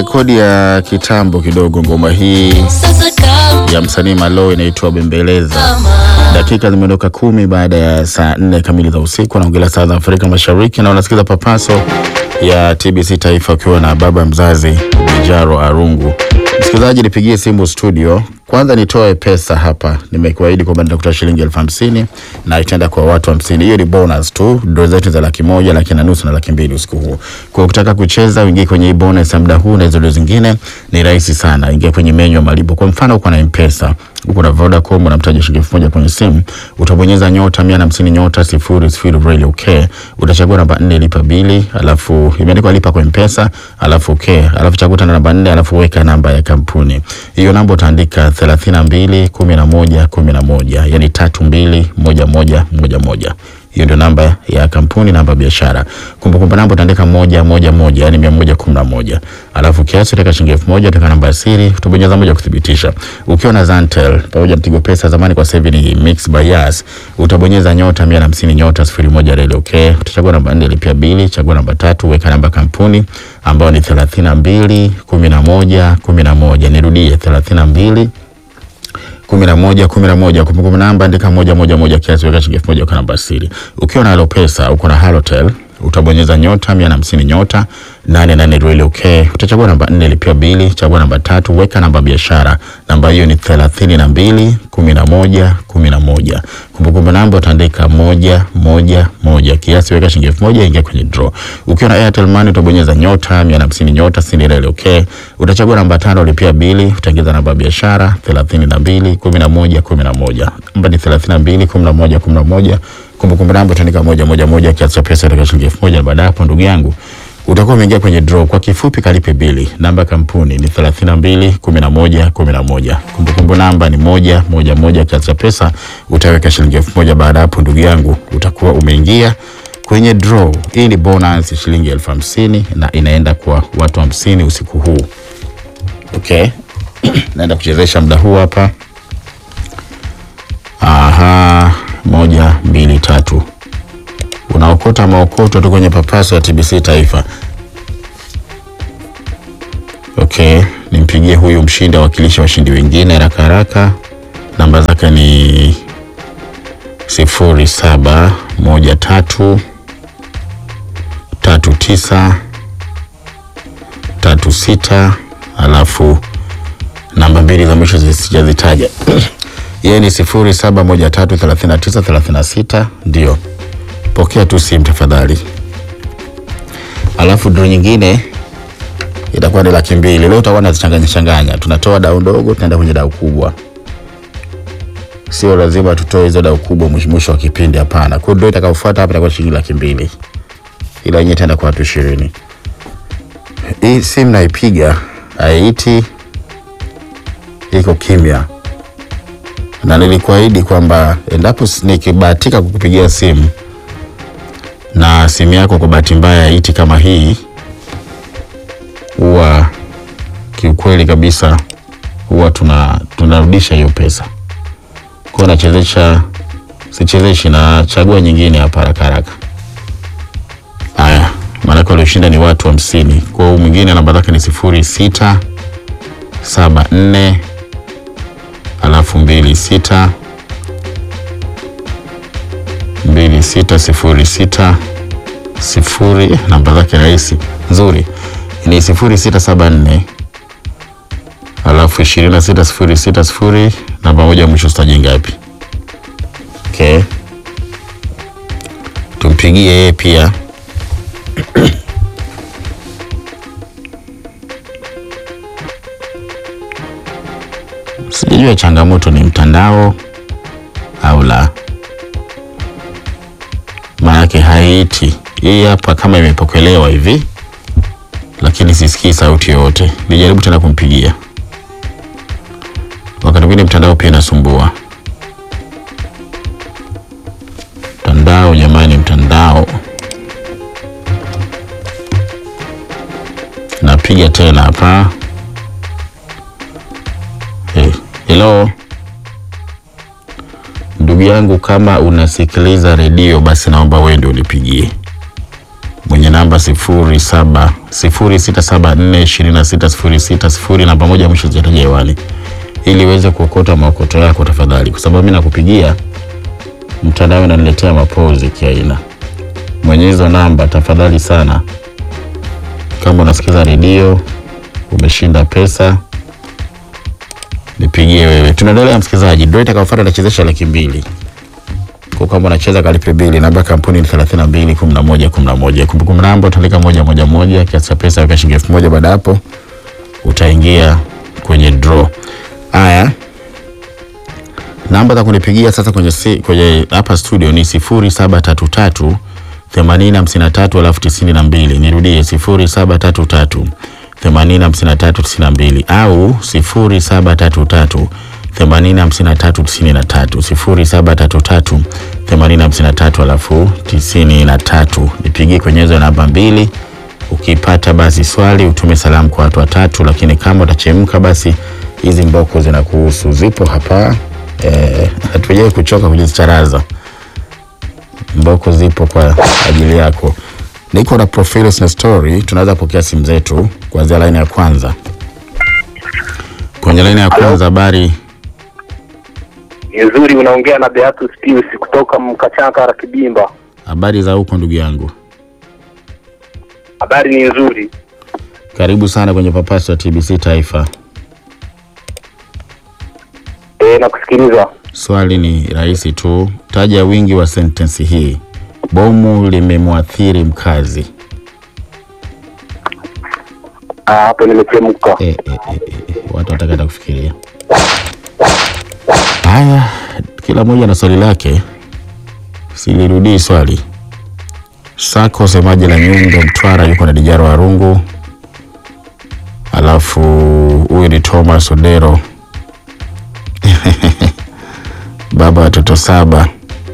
rekodi ya kitambo kidogo. Ngoma hii ya msanii Malo inaitwa Bembeleza. Dakika zimeondoka kumi baada ya saa nne kamili za usiku, anaongelea saa za Afrika Mashariki, na unasikiza papaso ya TBC Taifa ukiwa na baba mzazi Bijaro Arungu. Msikilizaji, nipigie simu studio. Kwanza nitoe pesa hapa, nimekuahidi kwamba nitakutoa shilingi elfu hamsini na itaenda kwa watu hamsini. Hiyo ni bonus tu, ndo zetu za laki moja, laki na nusu na laki mbili usiku huu. Kwa ukitaka kucheza uingie kwenye hii bonus ya muda huu na hizo ndo zingine, ni rahisi sana. Ingia kwenye menyu ya malipo. Kwa mfano uko na M-Pesa, uko na Vodacom, unamtaja shilingi elfu moja kwenye simu, utabonyeza nyota mia na hamsini nyota sifuri sifuri really okay. Utachagua namba nne lipa bili, alafu imeandikwa lipa kwa M-Pesa, alafu okay, alafu chagua tena namba nne, alafu weka namba ya kampuni. Hiyo namba utaandika thelathini na mbili kumi na moja kumi na moja yani tatu mbili moja moja moja moja hiyo ndio namba ya kampuni, namba ya biashara. Kumbukumbu namba utaandika moja moja moja, yani mia moja kumi na moja. Alafu kiasi utaweka shilingi elfu moja utaweka namba ya siri, utabonyeza moja kuthibitisha. Ukiwa na Zantel pamoja na Tigo Pesa, zamani kwa sasa hivi ni Mix by Yas, utabonyeza nyota mia na hamsini nyota sifuri moja reli okay. Utachagua namba nne lipia bili, chagua namba tatu, weka namba kampuni ambayo ni thelathini na mbili kumi na moja kumi na moja. Nirudie thelathini na mbili kumi na moja kumi na moja kumbukumbu namba andika moja moja moja kiasi weka shilingi elfu moja kwa namba siri. Ukiwa na Alopesa uko na Halotel utabonyeza nyota mia na hamsini nyota nane nane really okay. Utachagua namba nne lipia bili, chagua namba tatu weka namba biashara, namba hiyo ni thelathini na mbili kumi na moja kumi na moja. Kumbukumbu namba utaandika moja moja moja kiasi weka shilingi elfu moja ingia kwenye draw. Ukiwa na Airtel Money utabonyeza nyota mia na hamsini nyota sini really okay. Utachagua namba tano lipia bili, utaingiza namba biashara thelathini na mbili kumi na moja kumi na moja. Namba ni thelathini na mbili kumi na moja kumi na moja kumbukumbu namba utaandika moja moja moja kiasi cha pesa utaweka shilingi elfu moja na baada hapo ndugu yangu utakuwa umeingia kwenye draw. Kwa kifupi, kalipe bili. Namba ya kampuni ni thelathini na mbili kumi na moja kumi na moja. Kumbukumbu namba ni moja moja moja kiasi cha pesa utaweka shilingi elfu moja baada hapo ndugu yangu utakuwa umeingia kwenye draw. Hii ni bonus shilingi elfu hamsini na inaenda kwa watu hamsini usiku huu. Okay, naenda kuchezesha muda huu hapa. Aha, moja mbili tatu, unaokota maokoto tu kwenye papaso ya TBC Taifa. Okay, nimpigie huyu mshindi awakilisha washindi wengine haraka haraka. Namba zake ni sifuri saba moja tatu tatu tisa tatu sita alafu namba mbili za mwisho sijazitaja. Yeye ni sifuri saba moja tatu thelathini na tisa thelathini na sita. Ndio, pokea tu simu tafadhali. Alafu dro nyingine itakuwa ni laki mbili. Leo utakuwa nazichanganya changanya, tunatoa dau ndogo tunaenda kwenye dau kubwa. Sio lazima tutoe hizo dau kubwa mwisho wa kipindi, hapana. Kwa dro itakayofuata hapa itakuwa shilingi laki mbili, ila yenyewe itaenda kwa watu ishirini. Hii simu naipiga haiti, iko kimya na nilikuahidi kwamba endapo nikibahatika kukupigia simu na simu yako kwa bahati mbaya iti kama hii, huwa kiukweli kabisa huwa tuna tunarudisha hiyo pesa. Kwa hiyo nachezesha, sichezeshi, nachagua nyingine hapa haraka haraka. Haya, maanake walioshinda ni watu hamsini. Kwa hiyo mwingine namba zake ni sifuri sita saba nne alafu mbili sita mbili sita sifuri sita sifuri. Namba zake rahisi nzuri ni sifuri sita saba nne alafu ishirini na sita sifuri sita sifuri. Namba moja mwisho staji ngapi? Okay, tumpigie yeye pia Sijajua changamoto ni mtandao au la, maanake haiiti hii hapa kama imepokelewa hivi, lakini sisikii sauti yoyote. Nijaribu tena kumpigia, wakati mwingine mtandao pia inasumbua. Mtandao jamani, mtandao. Napiga tena hapa. Hey, hello ndugu yangu, kama unasikiliza redio basi naomba wewe ndio unipigie. kwenye namba sifuri saba sifuri sita saba nne ishirini na sita sifuri sita sifuri namba moja mwisho zijataja hewani ili uweze kuokota maokoto yako tafadhali, kwa sababu mimi nakupigia mtandao unaniletea mapozi kiaina. Mwenye hizo namba tafadhali sana, kama unasikiza redio umeshinda pesa, nipigie wewe. Tunaendelea msikilizaji, ndio itakayofuata itachezesha laki mbili kwa kama unacheza kalipe bili. Namba ya kampuni ni 32 11 11. Kumbukumbu namba utaandika moja moja moja, kiasi cha pesa weka shilingi elfu moja. Baada hapo utaingia kwenye draw. Haya, namba za kunipigia sasa kwenye si, kwenye hapa studio ni 0733 80 53 alafu 92. Nirudie 0733 80 53 92 au 0733 80 53 93 0733 80 53 alafu 93. Nipigie kwenye hizo namba mbili. Ukipata basi swali utume salamu kwa watu watatu, lakini kama utachemka basi hizi mboko zinakuhusu, zipo hapa eh, hatujai kuchoka kujicharaza. Mboko zipo kwa ajili yako. Niko na Profiles na Story, tunaweza pokea simu zetu kuanzia laini ya kwanza. Kwenye laini ya kwanza, habari Ni nzuri, unaongea na Beatus Pius kutoka Mkachaka Kibimba. habari za huko ndugu yangu, Habari ni nzuri. karibu sana kwenye papaso ya TBC Taifa. E, nakusikiliza. Swali ni rahisi tu, taja wingi wa sentensi hii. Bomu limemwathiri mkazi. Ah, hapo nimechemka. E, e, e, e, e. Watu wataka hata kufikiria. Haya, kila mmoja na swali lake, silirudii swali. Sako semaji la Nyundo Mtwara yuko na Dijaro Warungu, alafu huyu ni Thomas Odero baba watoto saba.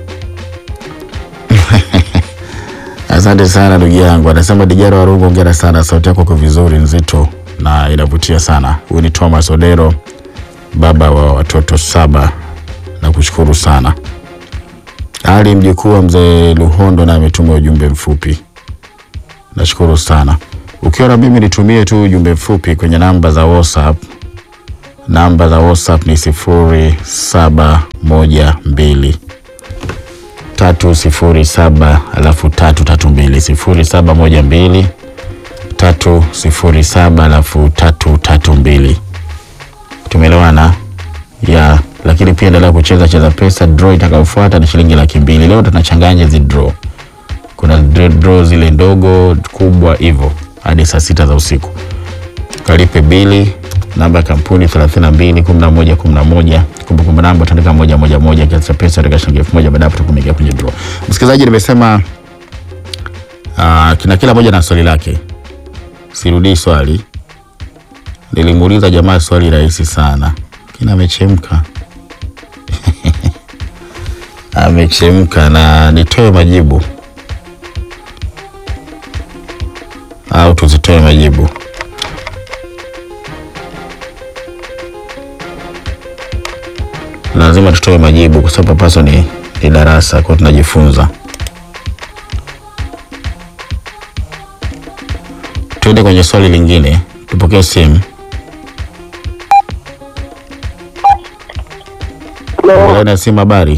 Asante sana ndugu yangu, anasema Dijaro Warungu, ongera sana, sauti yako iko vizuri, nzito na inavutia sana. Huyu ni Thomas Odero, baba wa watoto saba, na kushukuru sana. Ali mjukuu wa mzee Luhondo na ametuma ujumbe mfupi, nashukuru sana. Ukiwa na mimi nitumie tu ujumbe mfupi kwenye namba za WhatsApp. Namba za WhatsApp ni sifuri saba moja mbili tatu sifuri saba alafu tatu tatu mbili sifuri saba moja mbili tatu sifuri saba alafu tatu tatu mbili. Tumeelewana ya lakini pia endelea kucheza cheza pesa. Draw itakayofuata ni shilingi laki mbili. Leo tunachanganya hizi draw, kuna dra- draw zile ndogo kubwa hivyo hadi saa sita za usiku. Kalipe bili, namba ya kampuni 32 11 11. Kumbukumbu namba utaandika moja moja moja, kiasi cha pesa katika shilingi elfu moja. Baadaye tutakuingia kwenye draw. Msikilizaji, nimesema uh, kina kila moja na swali lake, sirudii swali. Nilimuuliza jamaa swali rahisi sana, kina amechemka amechemka, na nitoe majibu au tuzitoe majibu? Lazima tutoe majibu kwa sababu papaso ni, ni darasa kwa tunajifunza. Tuende kwenye swali lingine, tupokee simu. Laini ya simu, habari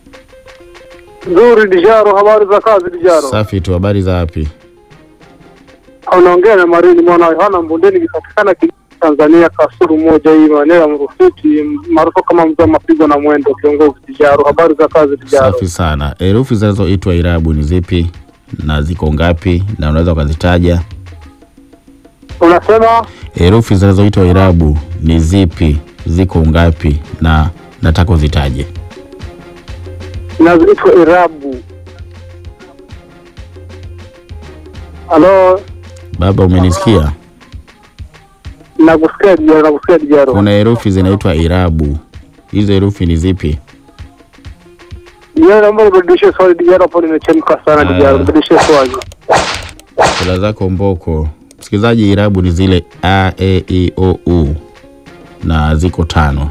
Nzuri Dijaro, habari za kazi Dijaro? safi tu. Habari za wapi? Unaongea na Marini mwana wa Yohana Mbondeni, ikipatikana Kigoma, Tanzania, Kasulu moja hii maeneo ya Mrufiti maarufu kama mzee wa mapigo na mwendo, kiongozi Dijaro. Habari za kazi Dijaro? Safi sana. Herufi zinazoitwa irabu ni zipi na ziko ngapi, na unaweza ukazitaja? Unasema Herufi zinazoitwa irabu ni zipi, ziko ngapi, na nataka uzitaje. inazoitwa irabu. Halo, Baba, umenisikia? nakusikia Dijaro, nakusikia Dijaro. Kuna herufi zinaitwa irabu, hizo herufi ni zipi? Dijaro, naomba nibadilishe swali Dijaro, hapo nimechemka sana Ah. Dijaro, nibadilishe swali. Kula zako mboko. Msikilizaji, irabu ni zile a e i o u na ziko tano.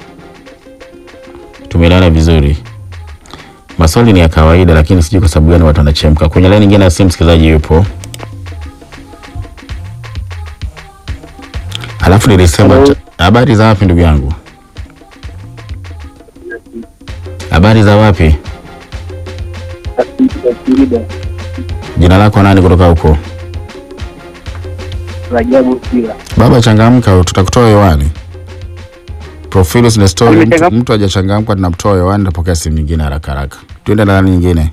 Tumelala vizuri. Maswali ni ya kawaida, lakini sijui kwa sababu gani watu wanachemka. Kwenye laini nyingine ya simu, msikilizaji yupo. Alafu nilisema Hello. cha- habari za wapi ndugu yangu? Habari za wapi? Jina lako nani kutoka huko? Rajabu Kila. Baba changamka, tutakutoa hewani. Profilus na story, mtu, Nimechangam- mtu hajachangamka tunamtoa hewani, tapokea simu nyingine haraka haraka. Tuende na nani nyingine?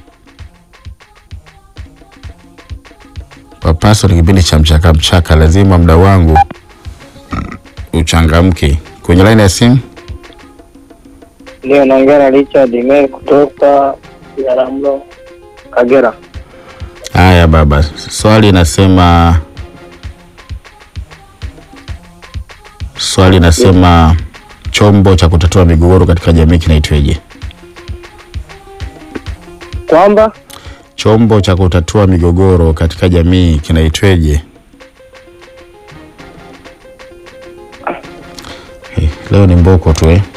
Papaso ni kipindi cha mchaka mchaka, lazima muda wangu uchangamke. Kwenye laini ya simu Ndio naongea na Richard Mel kutoka Biharamulo, Kagera. Haya baba, swali nasema, swali nasema chombo cha kutatua migogoro katika jamii kinaitweje? Kwamba Chombo cha kutatua migogoro katika jamii kinaitweje? Eh, Leo ni mboko tu eh?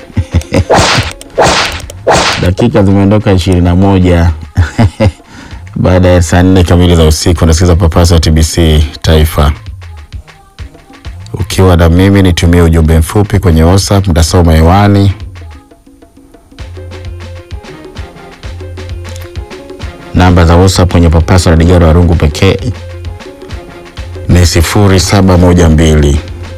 Dakika zimeondoka ishirini na moja baada ya saa nne kamili za usiku. Unasikiza Papasa wa TBC Taifa ukiwa na mimi, nitumie ujumbe mfupi kwenye WhatsApp, mtasoma hewani. Namba za WhatsApp kwenye Papasa na Digaro wa Rungu pekee ni sifuri saba moja mbili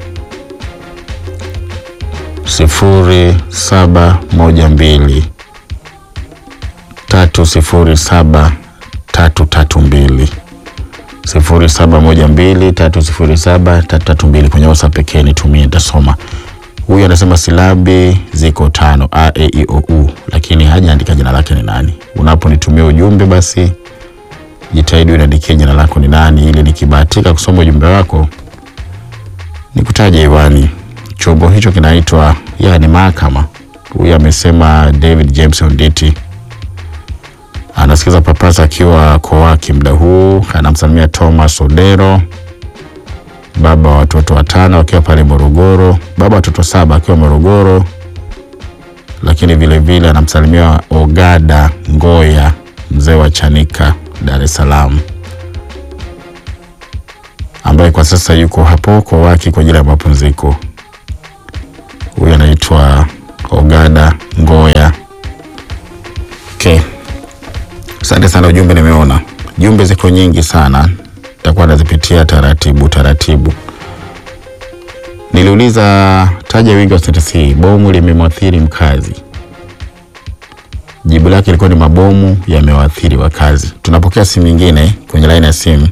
sifuri saba moja mbili tatu sifuri saba tatu tatu mbili sifuri saba moja mbili tatu sifuri saba tatu tatu mbili kwenye WhatsApp pekee nitumie, nitasoma. Huyu anasema silabi ziko tano a e i o u, lakini hajaandika jina lake ni nani. Unaponitumia ujumbe, basi jitahidi uniandikie jina lako ni nani, ili nikibahatika kusoma ujumbe wako nikutaje hewani. Chombo hicho kinaitwa yani mahakama. Huyu amesema David James Onditi anasikiza Papasa akiwa Kowaki muda huu, anamsalimia Thomas Odero, baba wa watoto watano akiwa pale Morogoro, baba wa watoto saba akiwa Morogoro, lakini vile vile anamsalimia Ogada Ngoya, mzee wa Chanika, Dar es Salaam, ambaye kwa sasa yuko hapo Kowaki kwa ajili ya mapumziko. Huyu anaitwa Ogada Ngoya. Okay. Asante sana, ujumbe nimeona. Jumbe ziko nyingi sana, nitakuwa nazipitia taratibu taratibu. Niliuliza taja wingi wa sentensi, bomu limemwathiri mkazi. Jibu lake ilikuwa ni mabomu yamewaathiri wakazi. Tunapokea simu nyingine kwenye laini ya simu.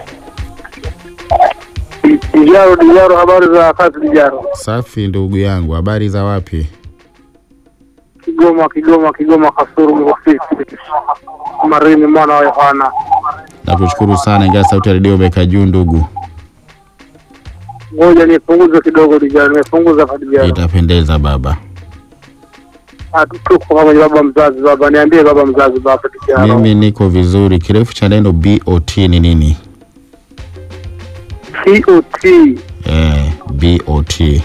Dijaro, Dijaro, habari za kazi Dijaro? Safi ndugu yangu, habari za wapi? Kigoma, Kigoma, Kigoma, Kasuru, Mrufiki, Marini, mwana wa Yohana. Nakushukuru sana, ingawa sauti ya redio imeweka juu ndugu, Ngoja nipunguze kidogo Dijaro, nimepunguza hapa Dijaro. itapendeza baba. Ah, Tuko pamoja baba mzazi, baba niambie, baba mzazi, baba Dijaro. Mimi niko vizuri. Kirefu cha neno BOT ni nini? COT Eh, BOT. T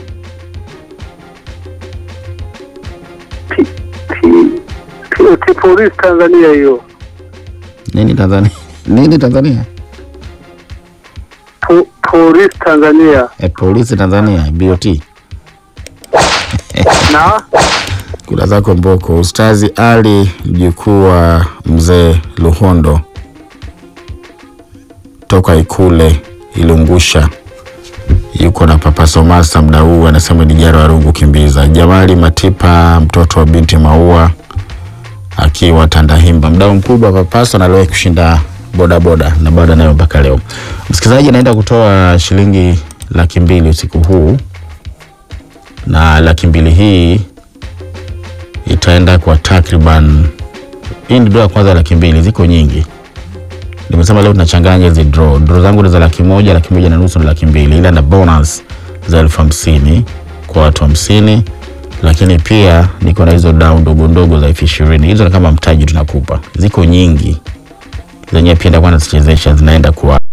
TOT polisi Tanzania hiyo. Nini Tanzania? Nini Tanzania? Po, polisi Tanzania. Eh, polisi Tanzania, BOT. Na Kula zako mboko. Ustazi Ali mjukuu wa mzee Luhondo toka Ikule Ilungusha yuko na Papa Somasa mda huu, anasema ni jara wa rungu kimbiza. Jamali Matipa mtoto wa binti Maua akiwa Tandahimba, mdau mkubwa wa Papaso na aliwahi kushinda bodaboda na bado nayo mpaka leo. Msikilizaji anaenda kutoa shilingi laki mbili usiku huu, na laki mbili hii itaenda kwa takriban, hii ni draw ya kwanza ya laki mbili, ziko nyingi. Nimesema leo tunachanganya hizi draw. Draw zangu ni za laki moja, laki moja na nusu na laki mbili, ila na bonus za elfu hamsini kwa watu hamsini, lakini pia niko na hizo dau ndogo ndogo za elfu ishirini. Hizo ni kama mtaji tunakupa, ziko nyingi zenyewe, pia ndakuwa nazichezesha, zinaenda kwa